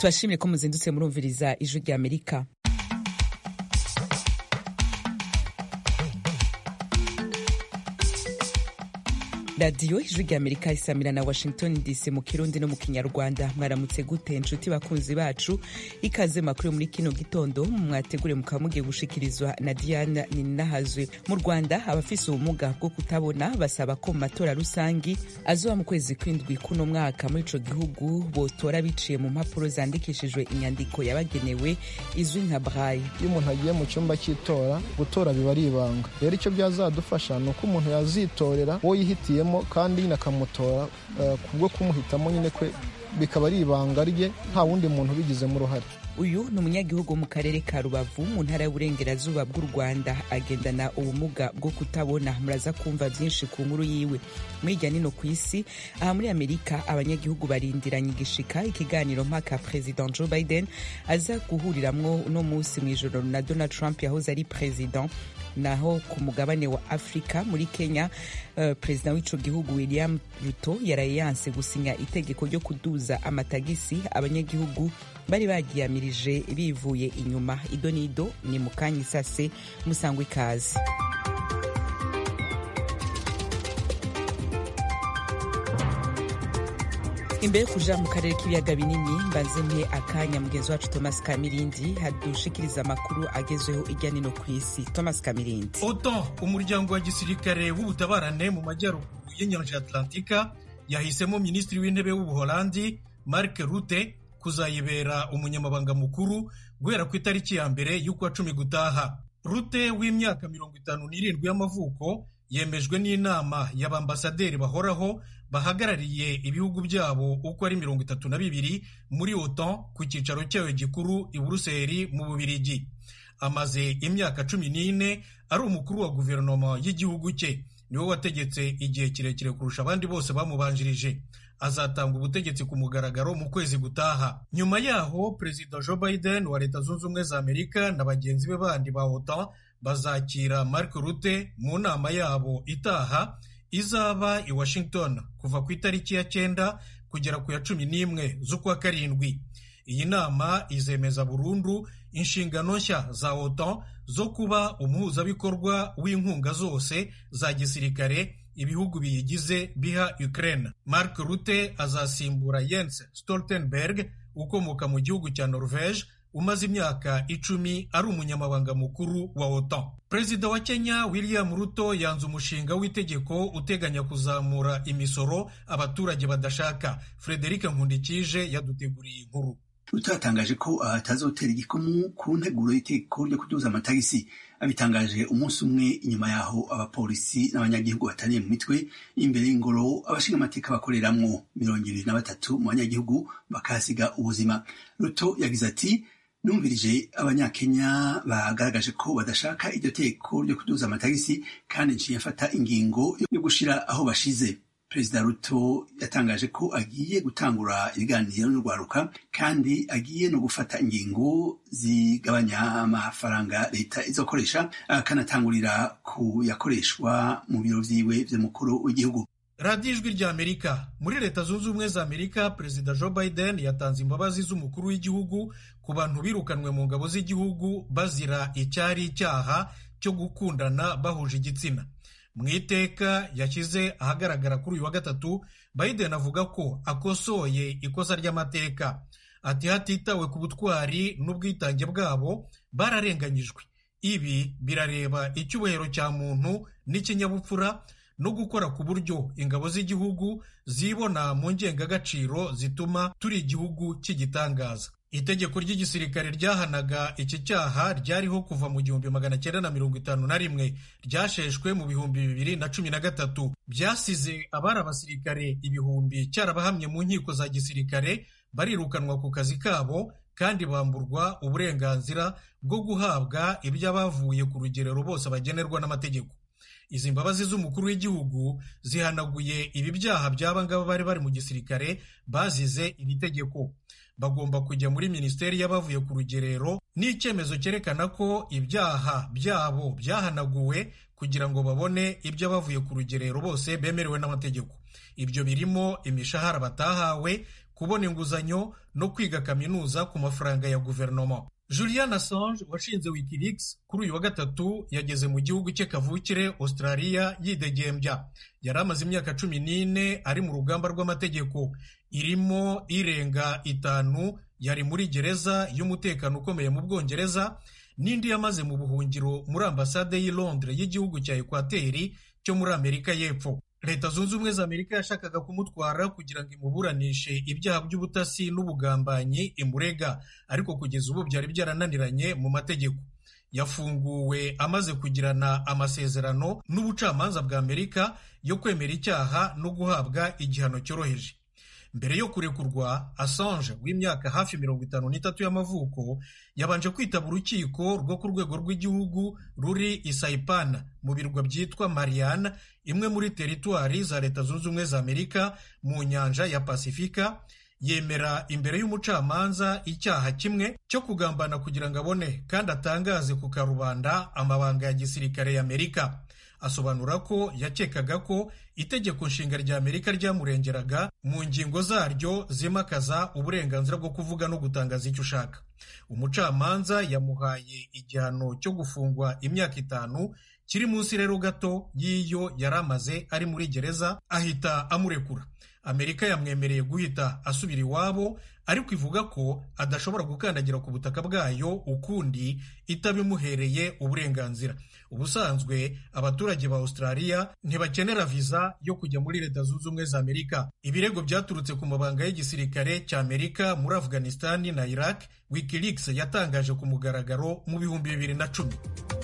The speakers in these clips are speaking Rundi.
turashimye ko muzindutse murumviriza ijwi rya amerika radiyo ijwi rya amerika isamira na washington dc mu kirundi no mu kinyarwanda mwaramutse gute inshuti bakunzi bacu ikaze makuru muri kino gitondo mwategure mukaba mugiye gushikirizwa na diana ninahazwe mu rwanda abafise ubumuga bwo kutabona basaba ko mu matora rusangi azoba mu kwezi kw'indwi kuno mwaka muri ico gihugu botora biciye mu mpapuro zandikishijwe inyandiko yabagenewe izwi nka braille iyo umuntu agiye mu cyumba cy'itora gutora biba ari ibanga rero icyo byazadufasha ni uko umuntu yazitorera uwo yihitiye kandi nyine akamutora kubwo kumuhitamo nyine kwe bikaba ari ibanga rye nta wundi muntu ubigizemo uruhare uyu ni umunyagihugu wo mu karere ka rubavu mu ntara y'uburengerazuba bw'u rwanda agendana ubumuga bwo kutabona muraza kumva byinshi ku nkuru yiwe mwirya nino ku isi aha muri amerika abanyagihugu barindiranye igishika ikiganiro mpaka perezida joe biden aza guhuriramwo uno munsi mu ijoro na donald trump yahoze ari perezida naho ku mugabane wa afurika muri kenya uh, perezida w'ico gihugu william ruto yaraye yanse gusinya itegeko ryo kuduza amatagisi abanyagihugu bari bagiyamirije bivuye inyuma ido n'ido ni mu kanya isase musangwa ikaze imbere yo kuja mu karere k'ibiyaga binini mbanze mpe akanya mugenzi wacu thomas kamirindi hadushikiriza amakuru agezweho irya nino ku isi thomas kamirindi otan umuryango wa gisirikare w'ubutabarane mu majyaruguru y'inyanja atlantika yahisemo minisitiri w'intebe w'ubuholandi mark rute kuzayibera umunyamabanga mukuru guhera ku itariki ya mbere y'ukwa cumi gutaha rute w'imyaka mirongo itanu n'irindwi y'amavuko yemejwe n'inama y'abambasaderi bahoraho bahagarariye ibihugu byabo uko ari mirongo itatu na bibiri muri otan ku cyicaro cyayo gikuru i buruseli mu bubirigi amaze imyaka cumi n'ine ari umukuru wa guverinoma y'igihugu cye niwe wategetse igihe kirekire kurusha abandi bose bamubanjirije azatanga ubutegetsi ku mugaragaro mu kwezi gutaha nyuma yaho perezida joe biden wa leta zunze ubumwe za amerika na bagenzi be bandi ba otan bazakira mark rute mu nama yabo itaha izaba i washington kuva ku itariki ya cyenda kugera ku ya cumi n'imwe z'ukwa karindwi iyi nama izemeza burundu inshingano nshya za otan zo kuba umuhuzabikorwa w'inkunga zose za gisirikare ibihugu biyigize biha Ukraine. Mark Rutte azasimbura Jens Stoltenberg ukomoka mu gihugu cya Norvege umaze imyaka icumi ari umunyamabanga mukuru wa OTAN. Perezida wa Kenya William Ruto yanze umushinga w'itegeko uteganya kuzamura imisoro abaturage badashaka. Frederic Nkundikije yaduteguriye inkuru. Ruto yatangaje ko atazotera igikumu ku nteguro y'itegeko ryo kuduza amatagisi abitangaje umunsi umwe inyuma yaho abapolisi n'abanyagihugu bataniye mu mitwe imbere y'ingoro abashinga amateka bakoreramwo mirongo ibiri na batatu mu banyagihugu bakahasiga ubuzima ruto yagize ati numvirije abanyakenya bagaragaje ko badashaka iryo teko ryo kuduza amatagisi kandi nciye afata ingingo yo gushira aho bashize perezida ruto yatangaje ko agiye gutangura ibiganiro n'urwaruka kandi agiye no gufata ingingo zigabanya amafaranga leta izokoresha akanatangurira ku yakoreshwa mu biro vyiwe vy'umukuru w'igihugu radiyo ijwi rya amerika muri leta zunze ubumwe za amerika perezida joe biden yatanze imbabazi z'umukuru w'igihugu ku bantu birukanwe mu ngabo z'igihugu bazira icyari icyaha cyo gukundana bahuje igitsina mu iteka yashyize ahagaragara kuri uyu wa gatatu biden avuga ko akosoye ikosa ry'amateka ati hatitawe ku butwari n'ubwitange bwabo bararenganyijwe ibi birareba icyubahiro cya muntu n'ikinyabupfura no gukora ku buryo ingabo z'igihugu zibona mu ngengagaciro zituma turi igihugu cy'igitangaza itegeko ry'igisirikare ryahanaga iki cyaha ryariho kuva mu gihumbi magana cyenda na mirongo itanu na rimwe ryasheshwe mu bihumbi bibiri na cumi na gatatu byasize abari abasirikare ibihumbi cyarabahamye mu nkiko za gisirikare barirukanwa ku kazi kabo kandi bamburwa uburenganzira bwo guhabwa iby'abavuye ku rugerero bose bagenerwa n'amategeko izi mbabazi z'umukuru w'igihugu zihanaguye ibi byaha by'aba ngaba bari bari mu gisirikare bazize iri tegeko bagomba kujya muri minisiteri y'abavuye ku rugerero n'icyemezo cyerekana ko ibyaha byabo byahanaguwe kugira ngo babone ibyo abavuye ku rugerero bose bemerewe n'amategeko ibyo birimo imishahara batahawe kubona inguzanyo no kwiga kaminuza ku mafaranga ya guverinoma julian assange washinze wikileaks kuri uyu wa gatatu yageze mu gihugu cye kavukire australia yidegembya yari amaze imyaka cumi n'ine ari mu rugamba rw'amategeko irimo irenga itanu yari muri gereza y'umutekano ukomeye mu bwongereza n'indi yamaze mu buhungiro muri ambasade y'i londres y'igihugu cya ekwateri cyo muri amerika y'epfo leta zunze ubumwe za amerika yashakaga kumutwara kugira ngo imuburanishe ibyaha by'ubutasi n'ubugambanyi imurega ariko kugeza ubu byari byarananiranye mu mategeko yafunguwe amaze kugirana amasezerano n'ubucamanza bwa amerika yo kwemera icyaha no guhabwa igihano cyoroheje mbere yo kurekurwa assange w'imyaka hafi mirongo itanu n'itatu y'amavuko yabanje kwitaba urukiko rwo ku rwego rw'igihugu ruri i saipana mu birwa byitwa mariana imwe muri teritwari za leta zunze ubumwe za amerika mu nyanja ya pasifika yemera imbere y'umucamanza icyaha kimwe cyo kugambana kugira ngo abone kandi atangaze ku karubanda amabanga ya gisirikare y'amerika asobanura ko yakekaga ko itegeko nshinga rya amerika ryamurengeraga mu ngingo zaryo zimakaza uburenganzira bwo kuvuga no gutangaza icyo ushaka umucamanza yamuhaye igihano cyo gufungwa imyaka itanu kiri munsi rero gato y'iyo yari amaze ari muri gereza ahita amurekura amerika yamwemereye guhita asubira iwabo ariko ivuga ko adashobora gukandagira ku butaka bwayo ukundi itabimuhereye uburenganzira ubusanzwe abaturage ba australia ntibakenera viza yo kujya muri leta zunze ubumwe za amerika ibirego byaturutse ku mabanga y'igisirikare cya amerika muri afghanistan na iraq wikileaks yatangaje ku mugaragaro mu bihumbi bibiri na cumi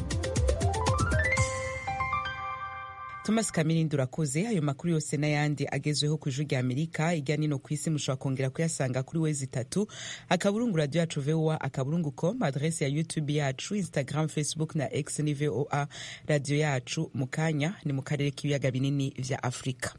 thomas kamirindi urakoze ayo makuru yose n'ayandi agezweho ku ijwi rya amerika ijya nino ku isi mushobora kongera kuyasanga kuri wezi itatu akaburungu radiyo yacu voa akaburungu com adrese ya youtube yacu instagram facebook na x ni voa radiyo yacu mu kanya ni mu karere k'ibiyaga binini vya afurika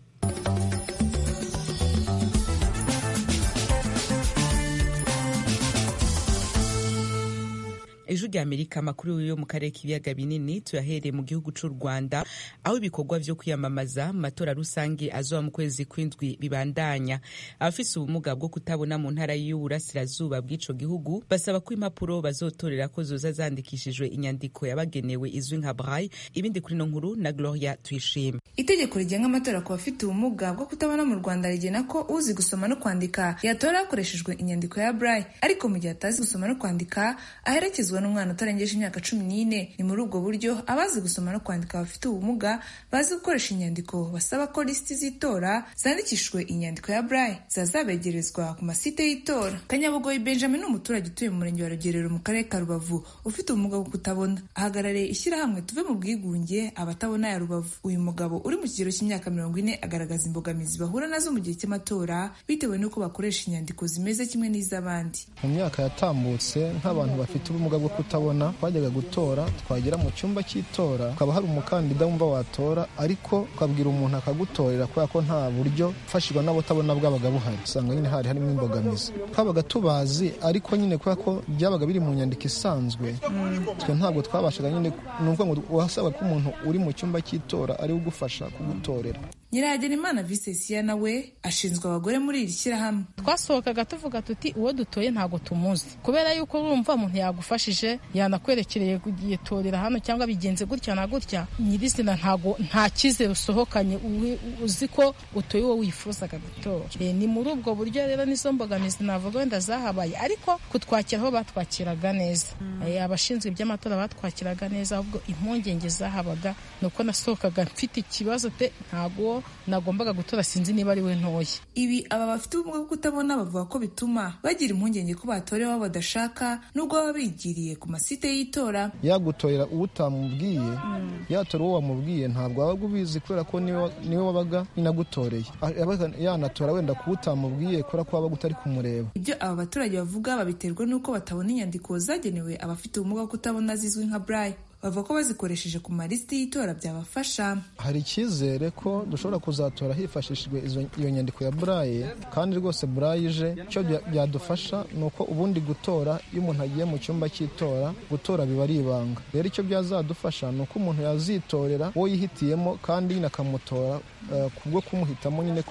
ejo rya amerika amakuru yo mu karere k'ibiyaga binini tuyahereye mu gihugu cy'u rwanda aho ibikorwa vyo kwiyamamaza mu matora rusange azoba mu kwezi kw'indwi bibandanya abafise ubumuga bwo kutabona mu ntara y'uburasirazuba bw'ico gihugu basaba ko impapuro bazotorera ko zoza zandikishijwe inyandiko yabagenewe izwi nka braille ibindi kuri no nkuru na gloria tuyishime itegeko rigenga amatora ku bafite ubumuga bwo kutabona mu rwanda rigena ko uzi gusoma no kwandika yatora hakoreshejwe inyandiko ya braille ariko mu gihe atazi gusoma no kwandika aherekezwa n'umwana utarengeje imyaka cumi n'ine ni muri ubwo buryo abazi gusoma no kwandika bafite ubumuga bazi gukoresha inyandiko basaba ko lisiti z'itora zandikishijwe inyandiko ya braille zazabegerezwa ku masite y'itora kanyabugoyi benjamin ni umuturage utuye mu murenge wa rugerero mu karere ka rubavu ufite ubumuga bwo kutabona ahagarariye ishyirahamwe tuve mu bwigunge abatabona ya rubavu uyu mugabo uri mu kigero cy'imyaka mirongo ine agaragaza imbogamizi bahura nazo mu gihe cy'amatora bitewe n'uko bakoresha inyandiko zimeze kimwe n'iz'abandi mu myaka yatambutse nk'abantu bafite ubumuga bwo kutabona twajyaga gutora twagera mu cyumba cy'itora ukaba hari umukandida wumva watora ariko ukabwira umuntu akagutorera kubera ko nta buryo ufashirwa n'abatabona bwabaga buhari usanga nyine hari harimo imbogamizi twabaga tubazi ariko nyine kubera ko byabaga biri mu nyandiko isanzwe twe ntabwo twabashaga nyine ni ukuvuga ngo wasaba ko umuntu uri mu cyumba cy'itora ari ugufasha kugutorera nyirahagenimana visesiya nawe ashinzwe abagore muri iri shyirahamwe twasohokaga tuvuga tuti uwo dutoye ntabwo tumuzi kubera yuko urumva umuntu yagufashije yanakwerekereye yitorera hano cyangwa bigenze gutya na gutya nyirizina ntago nta cyizere usohokanye uzi ko utoye uwo wifuzaga gutora ni muri ubwo buryo rero nizo mbogamizi navuga wenda zahabaye ariko kutwakira aho batwakiraga neza abashinzwe iby'amatora batwakiraga neza ahubwo impungenge zahabaga ni uko nasohokaga mfite ikibazo te ntago nagombaga gutora sinzi niba ari we ntoya ibi aba bafite ubumuga bwo kutabona bavuga ko bituma bagira impungenge ko batorewe abo badashaka nubwo baba bigiriye ku masite y'itora yagutorera uwo utamubwiye yatora uwo wamubwiye ntabwo wabaga ubizi kubera ko niwe wabaga inagutoreye yanatora wenda kuba utamubwiye kubera ko wabaga utari kumureba ibyo aba baturage bavuga babiterwa n'uko batabona inyandiko zagenewe abafite ubumuga bwo kutabona zizwi nka braille bavuga ko bazikoresheje ku malisiti y'itora byabafasha hari icyizere ko dushobora kuzatora hifashishijwe iyo nyandiko ya buraye kandi rwose buraye ije icyo byadufasha ni uko ubundi gutora iyo umuntu agiye mu cyumba cy'itora gutora biba ari ibanga rero icyo byazadufasha ni uko umuntu yazitorera uwo yihitiyemo kandi nyine akamutora kubwo kumuhitamo nyine kwe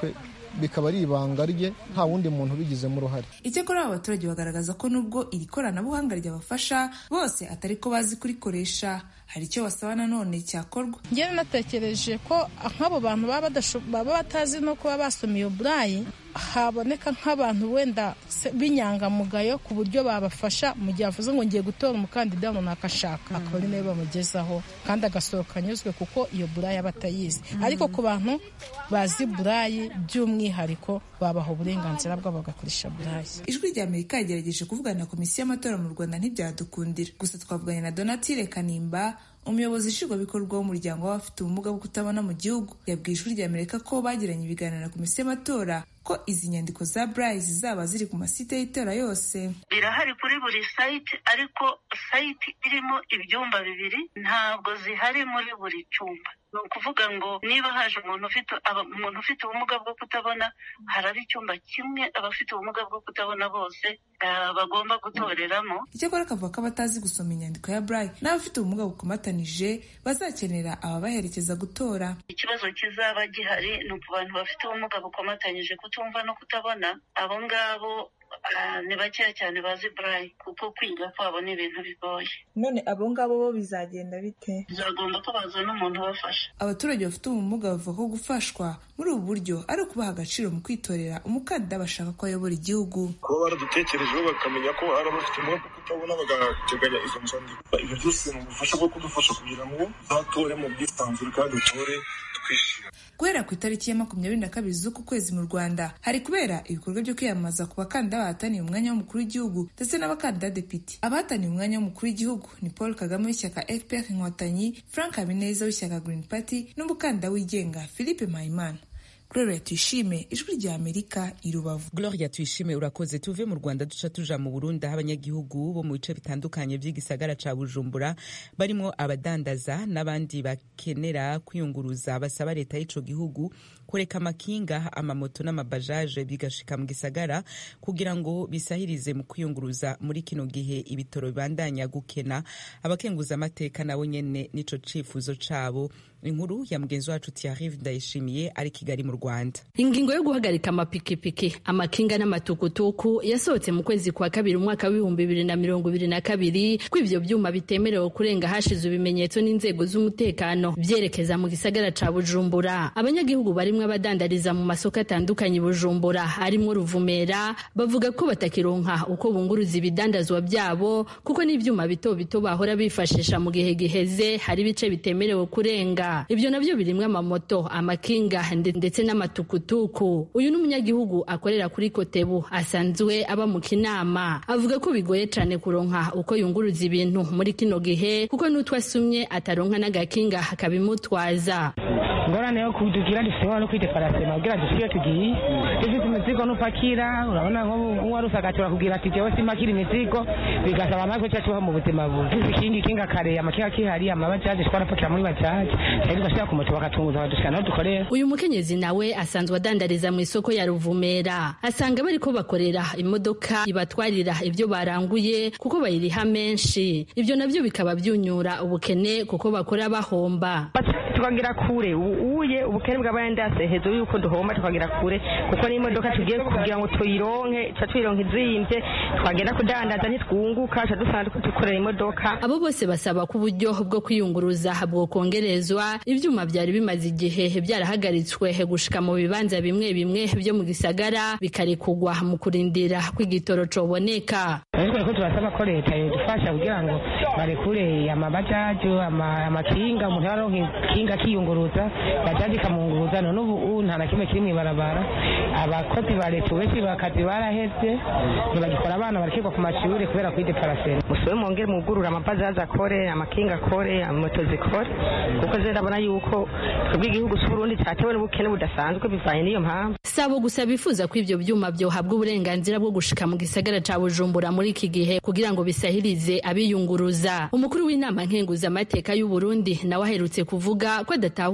bikaba ari ibanga rye nta wundi muntu ubigizemo uruhare icyakora aba baturage bagaragaza ko nubwo iri koranabuhanga ryabafasha bose atari ko bazi kurikoresha hari icyo basaba nanone cyakorwa ngewe natekereje ko nk'abo bantu baba batazi no kuba basoma iyo burayi haboneka nk'abantu wenda b'inyangamugayo ku buryo babafasha mu gihe avuze ngo ngiye gutora umukandida runaka ashaka akaba ari nawe bamugezaho kandi agasohoka anyuzwe kuko iyo burayi aba atayizi ariko ku bantu bazi burayi by'umwihariko babaha uburenganzira bwabo bagakoresha burayi ijwi rya amerika yagerageje kuvugana na komisiyo y'amatora mu rwanda ntibyadukundira gusa twavuganye na donatire kanimba umuyobozi nshingwabikorwa w'umuryango w'abafite ubumuga bwo kutabona mu gihugu yabwiye ijwi rya amerika ko bagiranye ibiganiro na komisiyo y'amatora ko izi nyandiko za burayi zizaba ziri ku masite y'itora yose birahari kuri buri sayiti ariko sayiti irimo ibyumba bibiri ntabwo zihari muri buri cyumba ni ukuvuga ngo niba haje umuntu ufite umuntu ufite ubumuga bwo kutabona haraba icyumba kimwe abafite ubumuga bwo kutabona bose bagomba gutoreramo icyakora akavuga ko abatazi gusoma inyandiko ya burayi n'abafite ubumuga bukomatanije bazakenera ababaherekeza gutora ikibazo kizaba gihari ni ku bantu bafite ubumuga bukomatanyije kutumva no kutabona abo ngabo ni bakeya cyane bazi burayi kuko kwiga kwabo ni ibintu bigoye none abo ngabo bo bizagenda bite bizagomba ko bazana umuntu ubafasha abaturage bafite ubumuga bavuga ko gufashwa muri ubu buryo ari ukubaha agaciro mu kwitorera umukandida bashaka ko ayobora igihugu kuba baradutekerejeho bakamenya ko hari abafite ubumuga bwo kutabona bagateganya izo nzandiko ibyo byose ni ubufasha bwo kudufasha kugira ngo uzatore mu bwisanzure kandi utore twishimye guhera ku itariki ya makumyabiri na kabiri z'uku kwezi mu rwanda hari kubera ibikorwa byo kwiyamamaza ku bakandida bahataniye umwanya w'umukuru w'igihugu ndetse n'abakandida depite abahataniye umwanya w'umukuru w'igihugu ni paul kagame w'ishyaka fpr inkotanyi frank habineza w'ishyaka green party n'umukandida wigenga philippe mpayimana Gloria Tuyishime ijwi rya Amerika i Rubavu. Gloria Tuyishime urakoze tuve mu Rwanda duca tuja mu Burundi aho abanyagihugu bo mu bice bitandukanye by'igisagara ca Bujumbura barimo abadandaza n'abandi bakenera kwiyunguruza basaba leta y'ico gihugu kureka amakinga amamoto n'amabajaje bigashika mu gisagara kugira ngo bisahirize mu kwiyunguruza muri kino gihe ibitoro bibandanya gukena abakenguza amateka nabo nyene nico cifuzo cabo inkuru ya mugenzi wacu Thierry Ndayishimiye ari Kigali mu Rwanda ingingo yo guhagarika amapikipiki amakinga n'amatukutuku yasohotse mu kwezi kwa kabiri umwaka w'ibihumbi bibiri na mirongo ibiri na kabiri ko ivyo vyuma bitemerewe kurenga hashize ibimenyetso n'inzego z'umutekano vyerekeza mu gisagara ca Bujumbura abanyagihugu barimwo abadandariza mu masoko atandukanye Bujumbura arimwo Ruvumera bavuga ko batakironka uko bunguruza ibidandazwa vyabo kuko n'ivyuma bito bito bahora bifashisha mu gihe giheze hari ibice bitemerewe kurenga ibyo navyo birimwo amamoto amakinga ndetse n'amatukutuku uyu n'umunyagihugu akorera kuri kotebu asanzwe aba mu kinama avuga ko bigoye cane kuronka uko yunguruza ibintu muri kino gihe kuko n'utwo asumye ataronka n'agakinga akabimutwaza ingorane yo kudugira dufite no kwideparasema kugira dusiye tugiye dufite imizigo n'upakira urabona nk'uwari usagatura kugira ati jewe simakira imizigo bigasaba amahirwe cyacu ho mu buzima bubi ikingi kinga kare amakinga kihari amabajaje twarapakira muri bajaje cyari tugashyira ku moto bakatunguza badushikana aho dukorera uyu mukenyezi nawe asanzwe adandariza mu isoko ya ruvumera asanga bariko bakorera imodoka ibatwarira ibyo baranguye kuko bayiriha menshi ibyo navyo bikaba byunyura ubukene kuko bakora bahomba tukagira kure uye ubukene bw'abayandase hejuru yuko duhomba tukagira kure kuko n'imodoka tugiye kugira ngo tuyironke ca tuyironka izimvye twagenda kudandaza ntitwunguka ca dusanga dukorera imodoka abo bose basaba ko uburyo bwo kwiyunguruza bwokongerezwa ivyuma vyari bimaze igihe byarahagaritswe gushika mu bibanza bimwe bimwe vyo mu gisagara bikarekugwa mu kurindira kw'igitoro coboneka ariko ko turasaba ko leta yodufasha kugira ngo barekure amabajaji amakinga umuntu yaronka ikinga akiyunguruza bajaji ikamwunguruza none ubu nta na kimwe kiri mw'ibarabara abakozi ba leta benshi bakazi baraheze ntibagikora abana barakirwa ku mashuri kubera kwideparasera musobe mwongere mugurura amabajaji akore amakinga akore moto zikore kuko ze ndabona yuko twebwe igihugu c'uburundi catewe n'ubukene budasanzwe bivanye n'iyo mpamvu sabo gusa bifuza ko ivyo vyuma vyohabwa uburenganzira bwo gushika mu gisagara ca bujumbura muri iki gihe kugira ngo bisahirize abiyunguruza umukuru w'inama nkenguza amateka y'u Burundi nawe aherutse kuvuga ko adatahura uko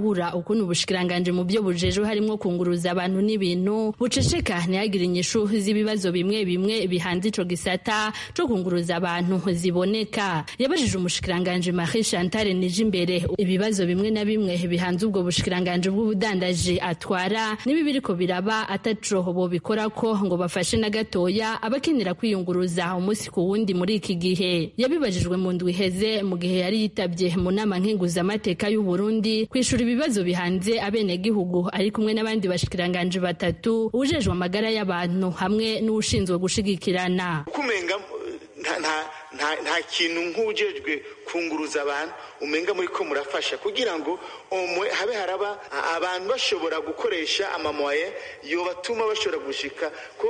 ukuntu ubushikiranganje mu byo bujejwe harimo kunguruza abantu n'ibintu buceceka ntihagire inyishu z'ibibazo bimwe bimwe bihanze ico gisata co kunguruza abantu ziboneka yabajije umushikiranganje Marie Chantal Nijimbere ibibazo bimwe na bimwe bihanze ubwo bushikiranganje bw'ubudandaji atwara nibi biriko biraba ataco bobikora ko ngo bafashe na gatoya abakenera kwiyunguruza umunsi ku wundi muri iki gihe yabibajijwe mu ndwi iheze mu gihe yari yitabye mu nama nkenguzamateka y'u Burundi kwishura ibibazo bihanze abenegihugu ari kumwe n'abandi bashikiranganje batatu ujejwe amagara y'abantu hamwe n'ushinzwe gushigikirana kumenga nta kintu nk'ujejwe kunguruza abantu umenga muri ko murafasha kugira ngo umwe habe haraba abantu bashobora gukoresha amamoye yobatuma bashobora gushika ko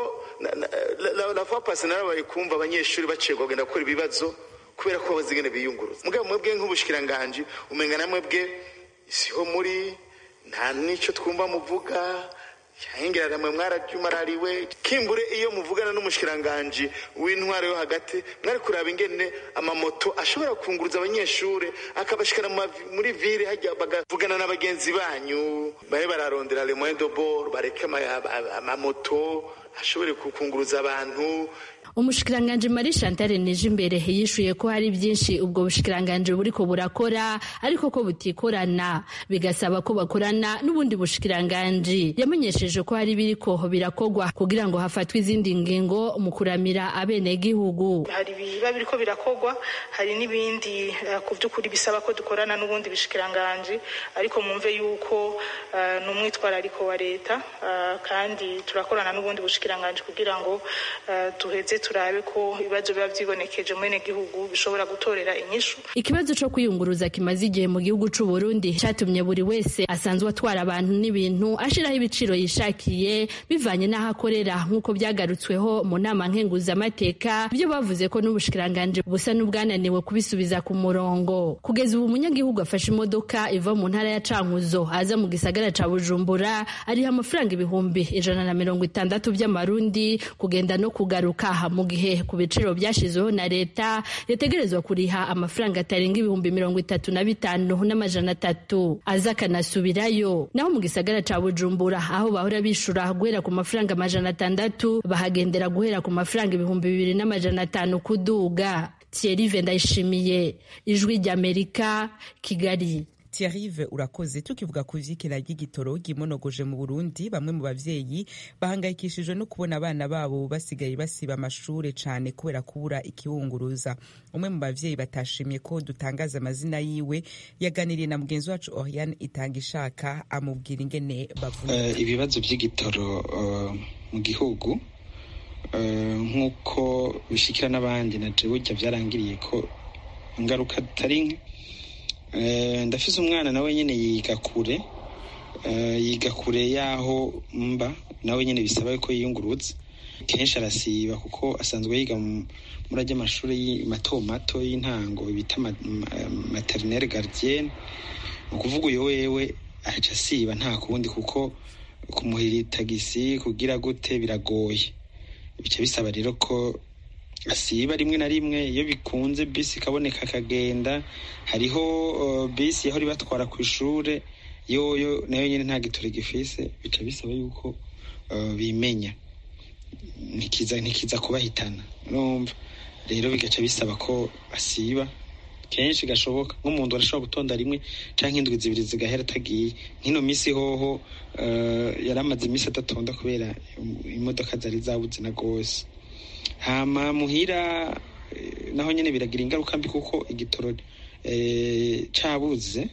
la fois passée narabaye kumva abanyeshuri bacegwa kugenda gukora ibibazo kubera ko bazigene biyunguruza mugabo mwebwe nk'ubushikiranganje umenga na mwebwe siho muri nta nico twumva muvuga cyangwa mwe mwarajumarariwe kimbure iyo muvugana n'umushikiranganje w'intwaro yo hagati mwari kuraba ingene amamoto ashobora kunguruza abanyeshuri akabashikana muri vile hajya bagavugana na bagenzi banyu babe bararondera le moyen de bord bareke amamoto ashobore kukunguruza abantu umushikiranganje Marie Chantal Nijimbere yishuye ko hari byinshi ubwo bushikiranganje buriko burakora ariko ko butikorana bigasaba ko bakorana n'ubundi bushikiranganje yamenyesheje ko hari biriko birakogwa kugira ngo hafatwe izindi ngingo mu kuramira abenegihugu hari biba biriko birakogwa hari n'ibindi uh, ku by'ukuri bisaba ko dukorana n'ubundi bushikiranganje ariko mumve yuko uh, ni umwitwarariko wa leta uh, kandi turakorana n'ubundi bushikiranganje kugira ngo tuheze turabe ko ibibazo biba vyibonekeje mwene gihugu bishobora gutorera inyishu ikibazo co kwiyunguruza kimaze igihe mu gihugu c'u Burundi catumye buri wese asanzwe atwara abantu n'ibintu ashiraho ibiciro yishakiye bivanye n'aho akorera nk'uko byagarutsweho mu nama nkenguzamateka byo bavuze ko n'ubushikiranganje busa n'ubwananiwe kubisubiza ku murongo kugeza ubu umunyagihugu afashe imodoka iva mu ntara ya Cankuzo aza mu gisagara ca Bujumbura ariha amafaranga ibihumbi ijana na mirongo itandatu by'amarundi kugenda no kugaruka mu gihe ku biciro byashyizweho na leta yategerezwa kuriha amafaranga atarenga ibihumbi mirongo itatu na bitanu n'amajana atatu aza akanasubirayo naho mu gisagara ca bujumbura aho bahora bishura guhera ku mafaranga amajana atandatu bahagendera guhera ku mafaranga ibihumbi bibiri n'amajana atanu kuduga Thierry Vendayishimiye ijwi ry'Amerika Kigali Thierry urakoze tukivuga ku vyikira ry'igitoro gimonogoje mu Burundi bamwe mu bavyeyi bahangayikishijwe no kubona abana babo basigaye basiba amashure cane kubera kubura ikiwunguruza umwe mu bavyeyi batashimye ko dutangaza amazina yiwe yaganiriye na mugenzi wacu Oriane itanga ishaka amubwira ingene bavuna uh, ibibazo vy'igitoro uh, mu gihugu uh, nk'uko bishikira n'abandi na je burya vyarangiriye ko ingaruka zitari nke ndafise umwana nawe nyine yiga kure yiga kure y'aho mba nawe nyine bisaba ko yiyungurutse kenshi arasiba kuko asanzwe yiga muri ajya amashuri mato mato y'intango bita materinere garidiyene ni ukuvuga uyu wewe aca asiba nta kundi kuko kumuhira tagisi kugira gute biragoye bica bisaba rero ko asiba rimwe na rimwe iyo bikunze bisi ikaboneka akagenda hariho uh, bisi yahora ibatwara ku ishure yoyo nayo nyine nta gitore gifise bica bisaba yuko uh, bimenya ntikiza ntikiza kubahitana urumva rero bigaca bisaba ko asiba kenshi gashoboka nk'umuntu arashobora gutonda rimwe canke indwi zibiri zigahera atagiye nk'ino misi hoho uh, yari amaze imisi adatonda kubera imodoka zari zabuze na gose hama muhira naho nyine biragira ingaruka mbi kuko igitoro cabuze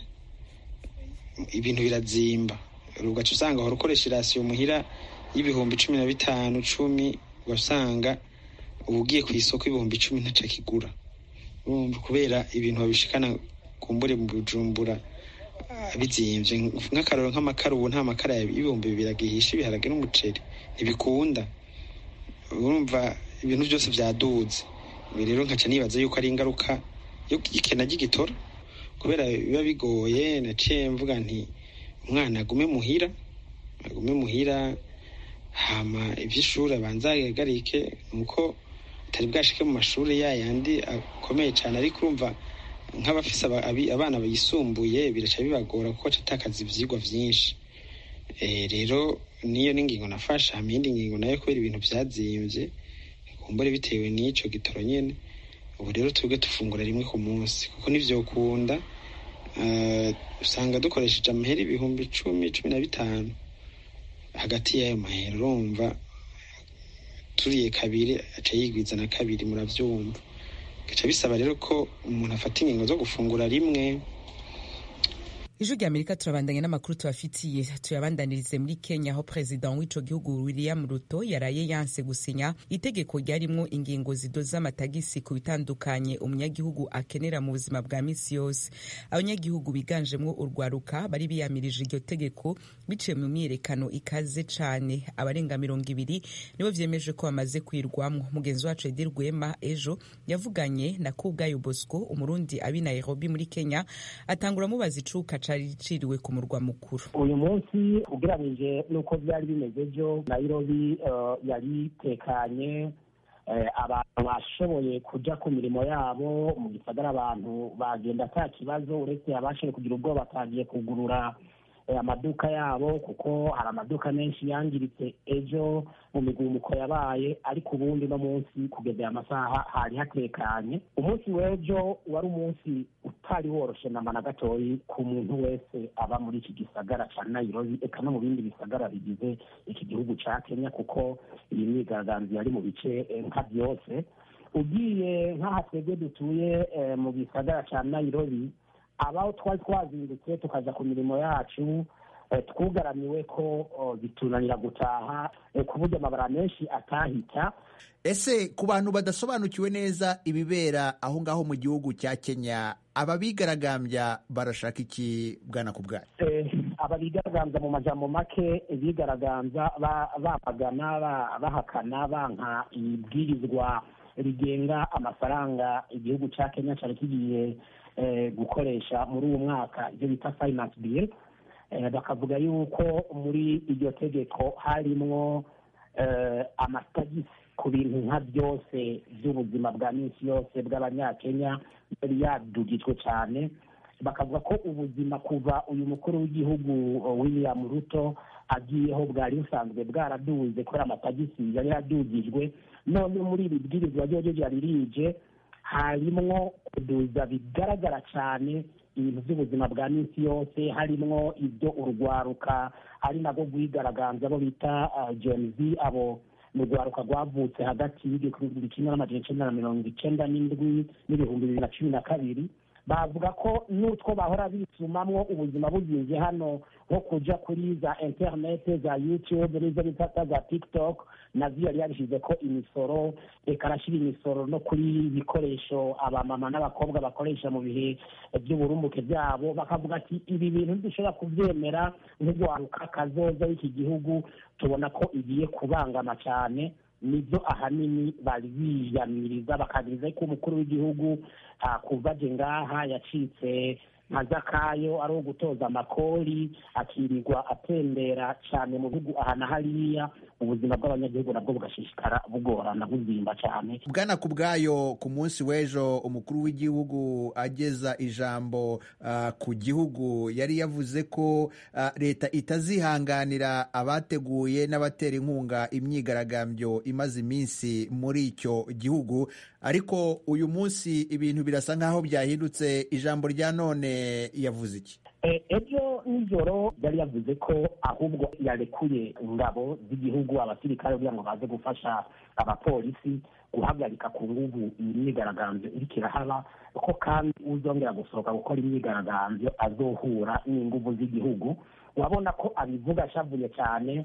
ibintu birazimba ugaca usanga wari ukoresha irasiyo muhira y'ibihumbi cumi na bitanu cumi ugasanga uba ugiye ku isoko ibihumbi icumi ntaca kigura kubera ibintu babishikana kumbure mu bujumbura bizimvye nk'akaroro nk'amakara ubu nta makara y'ibihumbi bibiri agihisha ibiharage n'umuceri ntibikunda urumva ibintu byose byaduze rero nkaca nibaza yuko ari ingaruka yo ikena ry'igitoro kubera biba bigoye naciye mvuga nti umwana agume muhira agume muhira hama iby'ishuri abanza yagarike nuko atari bwashike mu mashuri ya yandi akomeye cyane ariko urumva nk'abafise abana bayisumbuye biraca bibagora kuko catakaza ivyigwa vyinshi rero niyo n'ingingo nafashe hama iyindi ngingo nayo kubera ibintu vyazimvye kumbure bitewe n'ico gitoro nyene ubu rero twebwe dufungura rimwe ku munsi kuko nivyokunda usanga dukoresheje amahera ibihumbi icumi cumi na bitanu hagati y'ayo mahera urumva turiye kabiri aca yigwiza na kabiri muravyumva gaca bisaba rero ko umuntu afata ingingo zo gufungura rimwe ijwi rya amerika turabandanya n'amakuru tubafitiye tuyabandanirize muri kenya aho perezida w'ico gihugu william ruto yaraye yanse gusinya itegeko ryarimwo ingingo zidoza amatagisi ku bitandukanye umunyagihugu akenera mu buzima bwa misi yose abanyagihugu biganjemwo urwaruka bari biyamirije iryo tegeko biciye mu myiyerekano ikaze cane abarenga mirongo ibiri nibo vyemeje ko bamaze kwirwamwo mugenzi wacu edi rwema ejo yavuganye na kubwayo bosco umurundi abi nairobi muri kenya atangura amubaza icuka cari riciriwe ku murwa mukuru uyu munsi ugereranije n'uko byari bimeze ejo nairobi yari itekanye abantu bashoboye kuja ku mirimo yabo mu gisagara abantu bagenda ata kibazo uretse abashoboye kugira ubwoba batagiye kugurura amaduka yabo kuko hari amaduka menshi yangiritse ejo mu migumuko yabaye ariko ubundi no munsi kugeza aya masaha hari hatekanye umunsi w'ejo wari umunsi utari woroshe namba na gatoyi ku muntu wese aba muri iki gisagara ca nairobi eka no mu bindi bisagara bigize iki gihugu ca kenya kuko iyi myigaragambyo yari mu bice nka byose ugiye nk'aha twebwe dutuye mu gisagara ca nairobi abaho twari twazindutse tukaja ku mirimo yacu twugaramiwe ko bitunanira gutaha ku buryo amabara menshi atahita ese ku bantu badasobanukiwe neza ibibera aho ngaho mu gihugu cya kenya ababigaragambya barashaka iki bwana ku bwayo ababigaragambya mu majambo make bigaragambya bamagana bahakana banka ibwirizwa rigenga amafaranga igihugu cya kenya cyari kigiye gukoresha muri uwo mwaka ibyo bita finance bill bakavuga yuko muri iryo tegeko harimwo amatagisi ku bintu nka byose by'ubuzima bwa minsi yose bw'abanyakenya yari yadugijwe cyane bakavuga ko ubuzima kuva uyu mukuru w'igihugu william ruto agiyeho bwari busanzwe bwaraduze kubera amatagisi yari yadugijwe none muri iri bwirizwa ryo ryari rije harimwo kuduza bigaragara cyane ibintu by'ubuzima bwa minsi yose harimwo ibyo urwaruka ari nabwo rwigaragambya abo bita gen z abo mu rwaruka rwavutse hagati y'igihumbi kimwe n'amajana icyenda na mirongo icyenda n'indwi n'ibihumbi bibiri na cumi na kabiri bavuga ko n'utwo bahora bisumamwo ubuzima bugize hano nko kuja kuri za interinete za youtube n'izo bifata za tiktok nazo yari yabishyize ko imisoro reka arashyira imisoro no kuri ibikoresho abamama n'abakobwa bakoresha mu bihe by'uburumbuke byabo bakavuga ati ibi bintu dushobora kubyemera nk'urwaruka kazoza w'iki gihugu tubona ko igiye kubangama cyane nibyo ahanini bari biyamiriza bakagiriza ko umukuru w'igihugu kuva aje ngaha yacitse nka zakayo ari uwo gutoza amakori akirirwa atembera cyane mu bihugu aha na hariya ubuzima bw'abanyagihugu nabwo bugashishikara bugorana buzimba cyane bwana ku bwayo ku munsi w'ejo umukuru w'igihugu ageza ijambo uh, ku gihugu yari yavuze ko uh, leta itazihanganira abateguye n'abatera inkunga imyigaragambyo imaze iminsi muri icyo gihugu ariko uyu munsi ibintu birasa nk'aho byahindutse ijambo rya none yavuze iki ejo nijoro yari yavuze ko ahubwo yarekuye ingabo z'igihugu abasirikare kugira ngo baze gufasha abapolisi guhagarika ku nguvu iyi myigaragambyo iriko irahaba ko kandi uzongera gusohoka gukora imyigaragambyo azohura n'inguvu z'igihugu urabona ko abivuga ashavuye cyane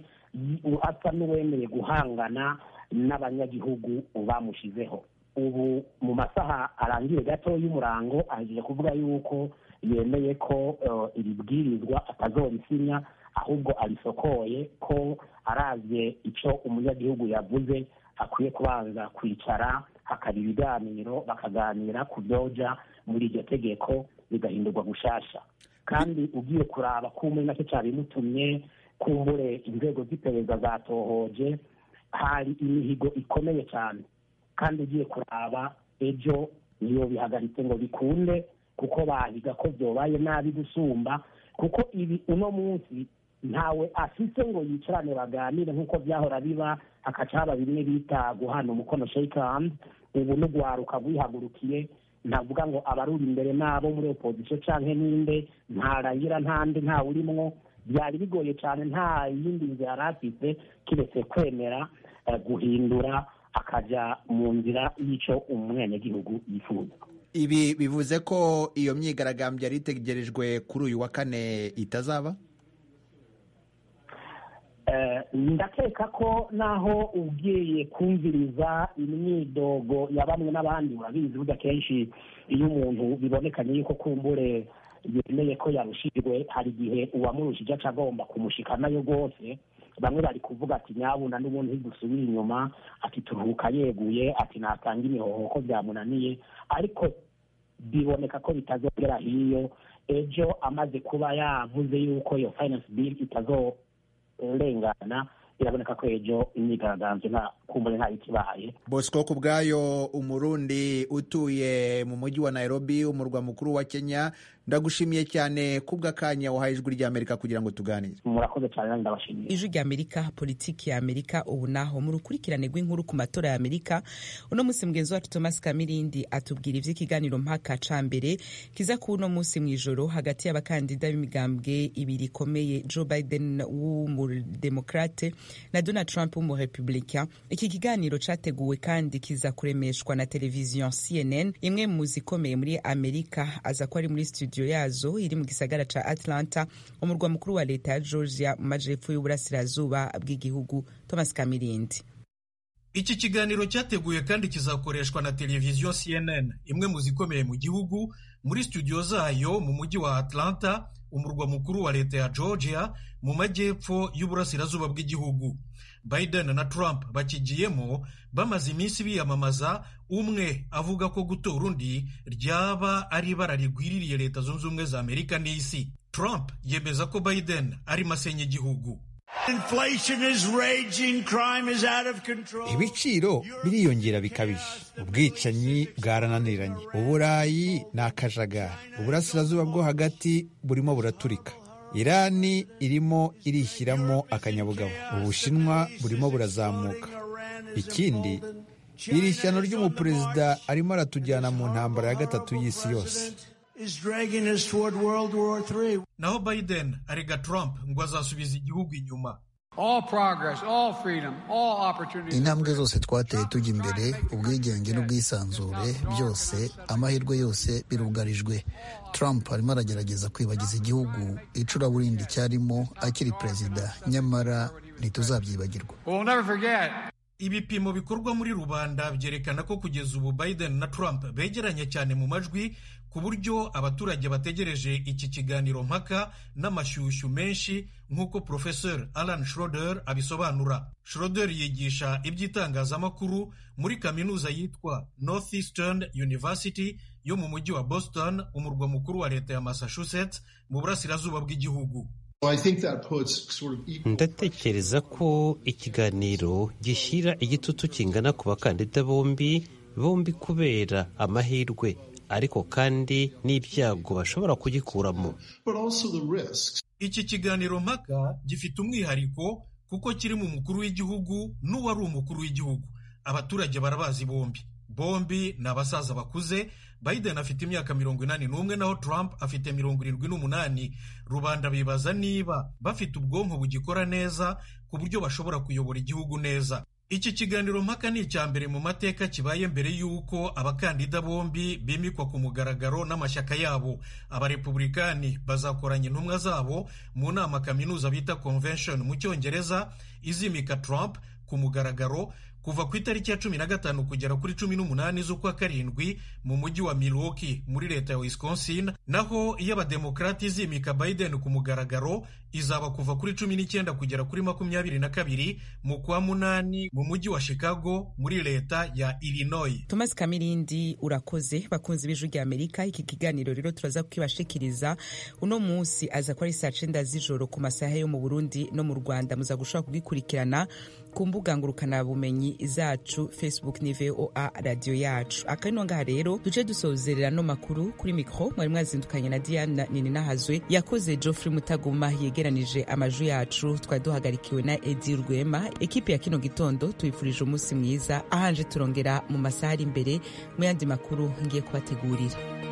asa n'uwemeye guhangana n'abanyagihugu bamushizeho ubu mu masaha arangiye gato y'umurango ahejeje kuvuga yuko yemeye ko iri bwirizwa atazorisinya ahubwo arisokoye ko aravye icyo umunyagihugu yavuze akwiye kubanza kwicara hakaba ibiganiro bakaganira ku byoja muri iryo tegeko bigahindurwa gushasha kandi ugiye kuraba kumwe nacyo cyabimutumye kumbure inzego z'iperereza zatohoje hari imihigo ikomeye cyane kandi ugiye kuraba ejo niyo bihagaritse ngo bikunde kuko bahiga ko byobaye nabi gusumba kuko ibi uno munsi ntawe afise ngo yicarane baganire nk'uko byahora biba hakaca haba bimwe bita guhana umukono shake hand ubu n'ugwaruka rwihagurukiye ntavuga ngo abaruri imbere n'abo muri opozisiyo canke ninde ntarangira ntande ntawurimwo byari bigoye cyane nta yindi nzira yari afite kiretse kwemera eh, guhindura akaja mu nzira y'icyo umwenegihugu yifuza ibi bivuze ko iyo myigaragambyo yari itegerejwe kuri uyu wa kane itazaba Eh, ndakeka ko naho ugiye kumviriza imyidogo ya bamwe n'abandi urabizi burya kenshi iyo umuntu bibonekanye yuko kumbure yemeye ko yarushijwe hari igihe uwamurushije aca agomba kumushika nayo rwose bamwe bari kuvuga ati nyabuna n'ubundi ntidusubire inyuma ati turuhuka yeguye ati natanga imihoho ko byamunaniye ariko biboneka ko bitazogera hiyo ejo amaze kuba yavuze yuko iyo finance bill itazorengana biraboneka ko ejo imyigaragambyo nta kumbure nta ikibaye bosco ku bwayo umurundi utuye mu mujyi wa nairobi umurwa mukuru wa kenya ndagushimiye cyane kubw'akanya wahaye ijwi ry'amerika kugira ngo tuganire murakoze cyane nanjye ndabashimiye ijwi rya amerika politiki ya amerika ubu naho mu rukurikirane rw'inkuru ku matora ya amerika uno munsi mugenzi wacu thomas kamirindi atubwira ivy'ikiganiro mpaka ca mbere kiza ku uno munsi mw'ijoro hagati y'abakandida b'imigambwe ibiri ikomeye joe biden w'umudemokrate na donald trump w'umurepublicain iki kiganiro categuwe kandi kiza kuremeshwa na televiziyo cnn imwe mu zikomeye muri amerika aza ko ari muri studio yazo iri mu gisagara ca atlanta umurwa mukuru wa leta ya georgia mu majepfo y'uburasirazuba bw'igihugu thomas kamirindi iki kiganiro cyateguye kandi kizakoreshwa na televiziyo cnn imwe mu zikomeye mu gihugu muri studio zayo mu mujyi wa atlanta umurwa mukuru wa leta ya georgia mu majyepfo y'uburasirazuba bw'igihugu biden na trump bakigiyemo bamaze iminsi biyamamaza umwe avuga ko gutora undi ryaba ari ibara rigwiririye leta zunze ubumwe za amerika n'isi trump yemeza ko biden ari masenya igihugu ibiciro biriyongera bikabije ubwicanyi bwarananiranye uburayi ni akajagari uburasirazuba bwo hagati burimo buraturika irani irimo irishyiramo akanyabugabo ubushinwa burimo burazamuka ikindi iri shyano ry'umuperezida arimo aratujyana mu ntambara ya gatatu y'isi yose naho biden arega trump ngo azasubiza igihugu inyuma intambwe zose twateye tujya imbere ubwigenge n'ubwisanzure byose amahirwe yose birugarijwe trump arimo aragerageza kwibagiza igihugu icuraburindi cyarimo akiri perezida nyamara ntituzabyibagirwa ibipimo bikorwa muri rubanda byerekana ko kugeza ubu biden na trump begeranye cyane mu majwi ku buryo abaturage bategereje iki kiganiro mpaka n'amashyushyu menshi nk'uko professor alan schroeder abisobanura schroeder yigisha iby'itangazamakuru muri kaminuza yitwa northeastern university yo mu mujyi wa boston umurwa mukuru wa leta ya massachusetts mu burasirazuba bw'igihugu ndatekereza ko ikiganiro gishyira igitutu kingana ku bakandida bombi bombi kubera amahirwe ariko kandi n'ibyago bashobora kugikuramo iki kiganiro mpaka gifite umwihariko kuko kiri mu mukuru w'igihugu n'uwari umukuru w'igihugu abaturage barabazi bombi bombi ni abasaza bakuze biden afite imyaka mirongo inani n'umwe naho trump afite mirongo irindwi n'umunani rubanda bibaza niba bafite ubwonko bugikora neza ku buryo bashobora kuyobora igihugu neza iki kiganiro mpaka ni icya mbere mu mateka kibaye mbere y'uko abakandida bombi bimikwa ku mugaragaro n'amashyaka yabo abarepublikani bazakoranya intumwa zabo mu nama kaminuza bita convention mu cyongereza izimika trump ku mugaragaro kuva ku itariki ya cumi na gatanu kugera kuri cumi n'umunani z'ukwa karindwi mu mujyi wa Milwaukee muri leta ya Wisconsin naho iyo abademokrati izimika Biden ku mugaragaro izaba kuva kuri cumi n'icyenda kugera kuri makumyabiri na kabiri mu kwa munani mu mujyi wa Chicago muri leta ya Illinois. Thomas Kamirindi urakoze bakunzi b'ijwi rya Amerika iki kiganiro rero turaza kukibashikiriza uno munsi aza ko ari saa cenda z'ijoro ku masaha yo mu Burundi no mu Rwanda muza gushobora kugikurikirana ku mbuga ngurukanabumenyi zacu facebook ni voa radiyo yacu akano ngaha rero duce dusozerera no makuru kuri mikro mwari mwazindukanye na diana nininahazwe yakoze geoffrey mutaguma yegeranije amajwi yacu twari duhagarikiwe na edi rwema ekipe ya kino gitondo tuyifurije umunsi mwiza ahanje turongera mu masaha ari imbere mu yandi makuru ngiye kubategurira